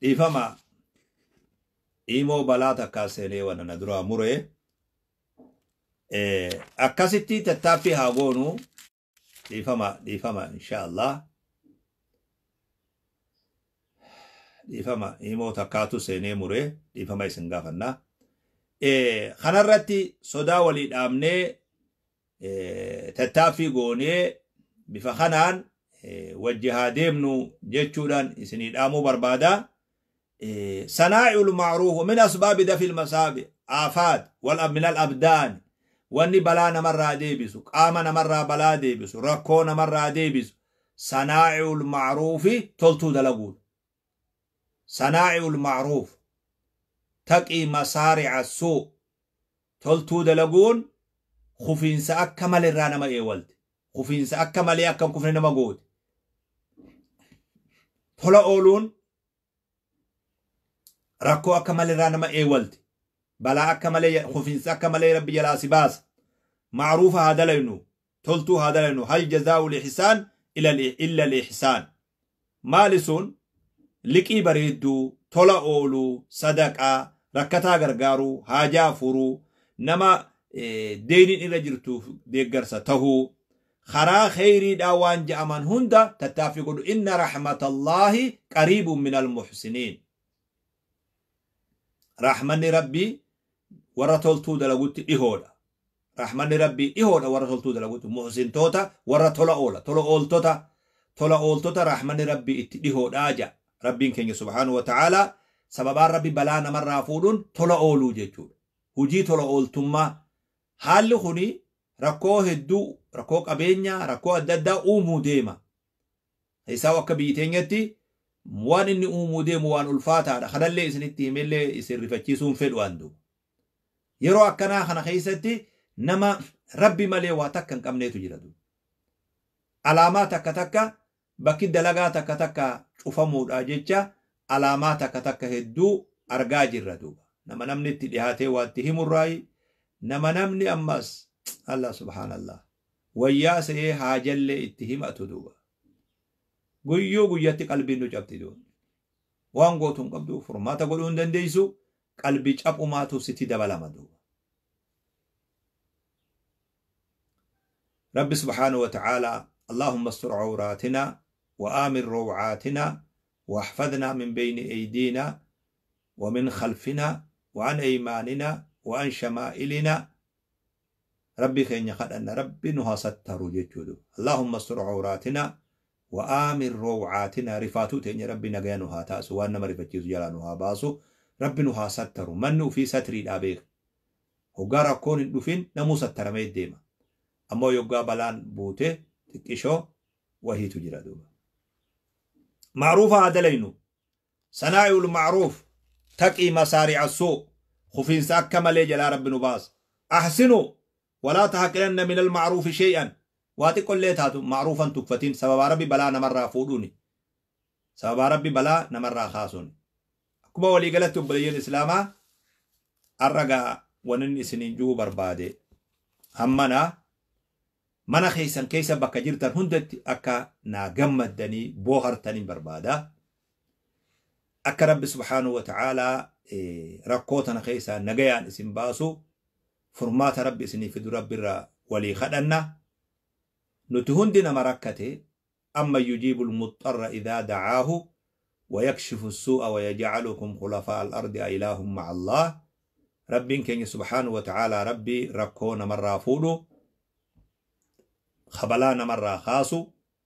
dhiifama imoo balaa takkaa seenee wana na duraa muree akkasitti tattaaffii haa goonu dhiifama dhiifama insha Allah dhiifama imoo takkaatu seenee muree dhiifama isin gaafannaa kanarratti sodaa walii dhaabnee tattaaffii goonee bifa kanaan wajji haa deemnu jechuudhaan isinii dhaamuu barbaada. صنائع المعروف من أسباب دفع المصائب آفات من الأبدان واني بلا نمر ديبسو قام نمر بلا ديبسو ركو نمر ديبسو صنائع المعروف تلتو دلقود صنائع المعروف تقي مصارع السوء تلتو دلقون خفين سأكمل الرانما إيوالد خفين سأكمل يأكم كفر نما قود tola ooluun rakkoo akka malee irraa nama eewwalti balaa akka malee kufiinsa akka malee rabbi jalaa si baasa macruufa haa dalaynu toltuu haa dalaynu hal jazaa'u lixisaan illa lixisaan maali sun liqii bareedduu tola ooluu sadaqaa rakkataa gargaaruu haajaa furuu nama deeniin irra jirtuuf deeggarsa tahuu karaa kheyriidhaa waan je'aman hunda tattaaffii godhu inna raxmatallaahi qariibun min almuxsiniin raxmanni rabbii warra toltuu dalagutti dhihoodha raxmanni rabbii dhihoodha warra toltuu dalagutti muxsintoota warra tola oola tola ooltota tola ooltota raxmanni rabbii itti dhihoodhaa ja rabbiin keenya subhaanahu wata'aalaa sababaan rabbi balaa namarraa fuudhuun tola ooluu jechuudha hujii tola ooltummaa haalli kuni rakkoo hedduu rakkoo qabeenyaa rakkoo adda addaa uumuu deema isaa akka biyyi teenyatti waan inni uumuu deemu waan ulfaataadha kanallee isinitti himellee isin rifachiisuun fedhu andu yeroo akkanaa kana keessatti nama rabbi malee waa takka hin qabneetu jira alaamaa takka takka bakki dalagaa takka takka cufamuudha jecha alaamaa takka takka hedduu argaa jirra duuba nama namni itti dhihaatee waa itti himurraayi nama namni ammas Allah subhaanallah wayyaa se'ee haajallee itti himatu duuba guyyuu guyyatti qalbiin nu cabti duuba waan gootu hin qabdu furmaata godhuu hin dandeessu qalbii caphumaatu sitti dabalama duuba رب سبحانه وتعالى اللهم استر عوراتنا وآمن روعاتنا واحفظنا من بين أيدينا ومن خلفنا وعن أيماننا وعن شمائلنا ربي خين يخد أن ربي نها ستر جدود اللهم استر عوراتنا وآمن روعاتنا رفاتو تين ربي نغيا نها تاسو وانا مرفتيز جلا نها باسو ربي نها ستر منو في ستري الأبيخ هقارا كون الدفين نمو ستر ميد ديما أما يقا بلان بوته تكشو وهي تجرى دوبا معروف عدلينو صناعي المعروف تقي مسارع السوء خفين ساكا ملي جلا رب نباس أحسنوا ولا تحقرن من المعروف شيئا واتي قل تاتو معروفا تكفتين سبب ربي بلا نمر فودوني سبب ربي بلا نمر خاصوني كما ولي قالت بلي الإسلام الرقا ونن سنين جو بربادي همنا mana keessan keessa bakka jirtan hundatti akka naa gammaddanii boohartanii barbaada. Akka rabbi subhaanahu wa ta'aalaa rakkoo tana keessaa nagayaan isin baasu furmaata rabbi isinii fidu rabbirraa walii kadhanna. Nuti hundi nama rakkate amma yujiibu lmuxxarra idaa dacaahu ويكشف السوء ويجعلكم خلفاء الأرض أإله مع الله ربين كين سبحانه وتعالى ربي ركونا مرة فولو خبلا نمرة خاصو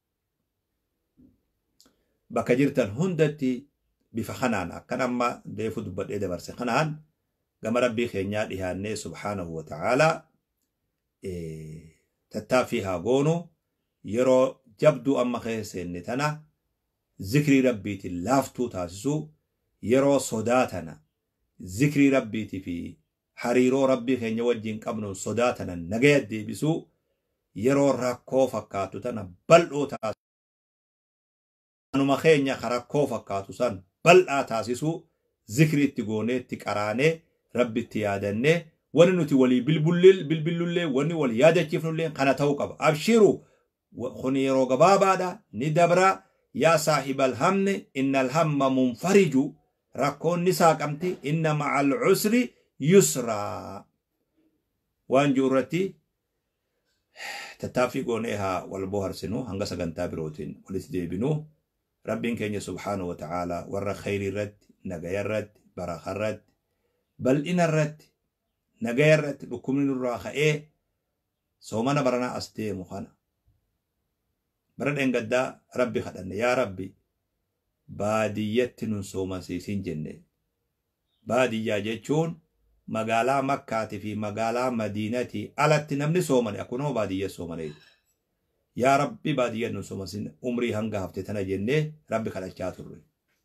بك جرتن هندتي بفخنان أكن أما ديفو دبت إيدا برسي خنان قام ربي خينيا ديهاني سبحانه وتعالى إيه تتافيها قونو يرو جبدو أما خيسين نتنا ذكري ربيتي لافتو تاسسو يرو صداتنا ذكري ربيتي في حريرو ربي خينيا وجين قبنو صداتنا نغيت دي بسو yeroo rakkoo fakkaatu tana bal'oo taasisu. Anuma keenya ka rakkoo fakkaatu san bal'aa taasisu zikri itti goonee itti qaraanee rabbi itti yaadannee wani nuti walii bilbillullee wani wal yaadachiifnullee kana ta'uu qaba. Abshiru kun yeroo gabaabaadha ni dabra yaa saahibal hamne innal hamma munfariju rakkoon ni saaqamti inna ma'al usri yusraa waan jiru irratti tattaaffii goonee haa wal boharsinu hanga sagantaa birootiin walitti deebinu rabbiin keenya subhaanahu wa ta'aalaa warra khayrii irratti nagaya irratti barakaa irratti bal'ina irratti nagaya irratti dhukkubni nurraa ka'ee soomana baranaa as deemu kana bara dheengaddaa rabbi kadhanne yaa rabbi baadiyyatti nun soomansiisin jenne baadiyyaa jechuun magaalaa makkaatii fi magaalaa madiinatii alatti namni soomane akkunuma baadiyya soomane yaa rabbi baadiyya nun soomansin umrii hanga hafte tana jennee rabbi kadhachaa turre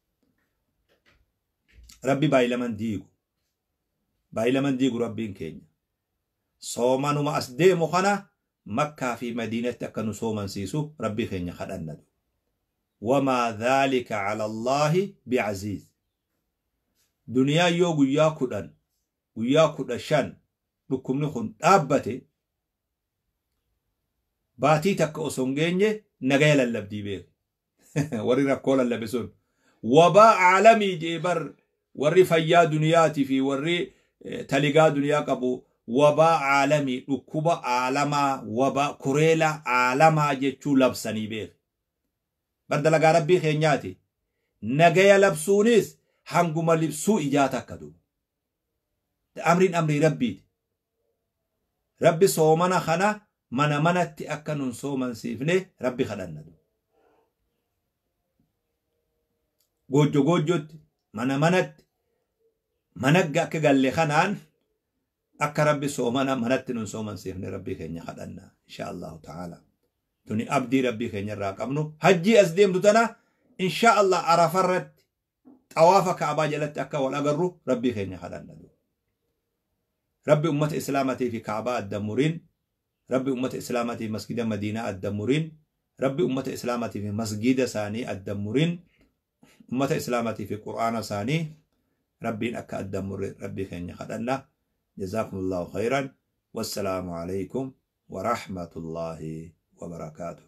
rabbi baay'ilaman diigu baay'ilaman diigu rabbiin keenya soomanuma as deemu kana makkaa fi madiinatti akka nu soomansiisu rabbii keenya kadhannatu wamaa dhaalika cala allaahi bicaziiz duniyaa yoo guyyaa kudhan guyyaa kudha shan dhukkubni kun dhaabbate baatii takka osoo hin geenye nagaya lallabdii beeku warri rakkoo lallabe sun wabaa caalamii jee bar warri fayyaa duniyaatii fi warri taligaa duniyaa qabu wabaa caalamii dhukkuba caalamaa wabaa kureela caalamaa jechuu labsanii beeku bar dalagaa rabbii keenyaati nagaya labsuunis hanguma libsuu ijaata akka dubu amriin amrii rabbiiti rabbi soomana kana mana manatti akka nun soomansiifne rabbi kadhannatu goojjo goojjotti mana manatti managga akka galle kanaan akka rabbi soomana manatti nun soomansiifne rabbii keenya kadhanna insha allahu ta'ala tuni abdii rabbii keenya irraa qabnu hajjii as deemtu tana insha allah arafarratti xawaafa kaabaa jalatti akka wal agarru rabbii keenya kadhannatu rabbi ummata islaamatii fi kaabaa addamurin rabbi ummata islaamatii fi masgida madiinaa addamurin rabbi ummata islaamatii fi masgida isaanii addamurin ummata islaamatii fi qur'aana isaanii rabbiin akka addamurre rabbii keenya kadhanna جزاكم الله خيرا والسلام عليكم ورحمة الله وبركاته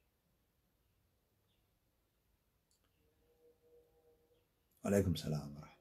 وعليكم السلام ورحمة